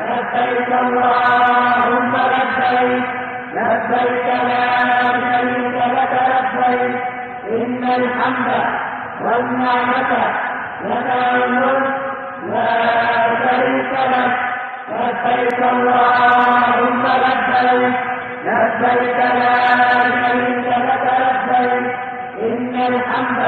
لبيك اللهم لبيك لبيك لا شريك لك لبيك إن الحمد والنعمة لك الملك لا شريك لك لبيك اللهم لبيك لبيك لا شريك لك لبيك إن الحمد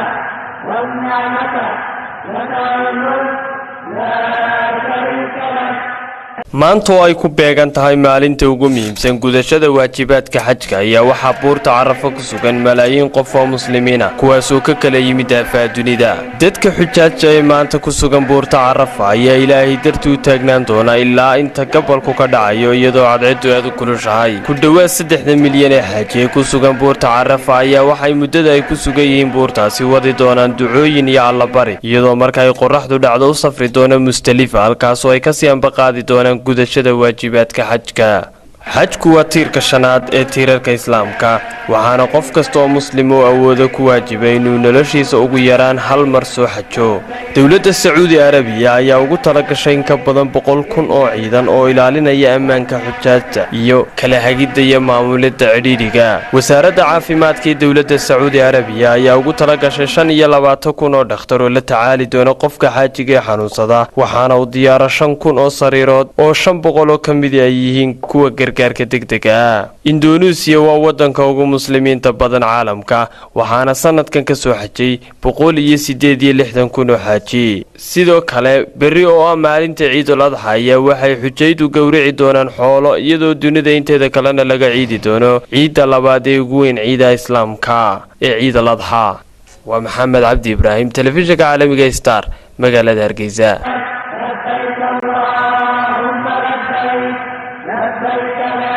والنعمة لك الملك لا شريك لك maanta oo ay ku beegan tahay maalinta ugu muhiimsan gudashada waajibaadka xajka ayaa waxaa buurta carafo ku sugan malaayiin qof oo muslimiina kuwaasoo ka kala yimid aafaa dunida dadka xujaaja ee maanta ku sugan buurta carafa ayaa ilaahay dartii u taagnaan doona ilaa inta gabalku ka dhacayo iyadoo cadceedu aad u kulushahay ku dhowaad saddexda milyan ee xaaji ee ku sugan buurta carafa ayaa waxay muddada ay ku sugan yihiin buurtaasi wadi doonaan ducooyin iyo allabari iyadoo marka ay qoraxdu dhacdo u safri doona mustalifa halkaasoo ay kasii ambaqaadi doonaan gudashada waajibaadka xajka xajku waa tiirka shanaad ee tiirarka islaamka waxaana qof kasta oo muslim oo awooda ku waajiba inuu noloshiisa ugu yaraan hal mar soo xajo dowladda sacuudi arabiya ayaa ugu tala gashay in ka badan boqol kun oo ciidan oo ilaalinaya ammaanka xujaajta iyo kala hagidda iyo maamulidda cidhiidhiga wasaaradda caafimaadka ee dowladda sacuudi arabiya ayaa ugu tala gashay shan iyo labaatan kun oo dhakhtar oo la tacaali doona qofka xaajiga ee xanuunsada waxaana uu diyaaro shan kun oo sariirood oo shan boqol oo ka midi ay yihiin kuwa gargaarka degdega ah indoneesiya waa waddanka ugu muslimiinta badan caalamka waxaana sanadkan ka soo xajay boqol iyo siddeed iyo lixdan kun oo xaaji sidoo kale berri oo ah maalinta ciidul adxa ayaa waxay xujaydu gowrici doonaan xoolo iyadoo dunida inteeda kalena laga ciidi doono ciidda labaad ee ugu weyn ciidaha islaamka ee ciidal adxa waa maxamed cabdi ibraahim telefishinka caalamiga star magaalada hargeysa لبيك اللهم لبيك لبيك لا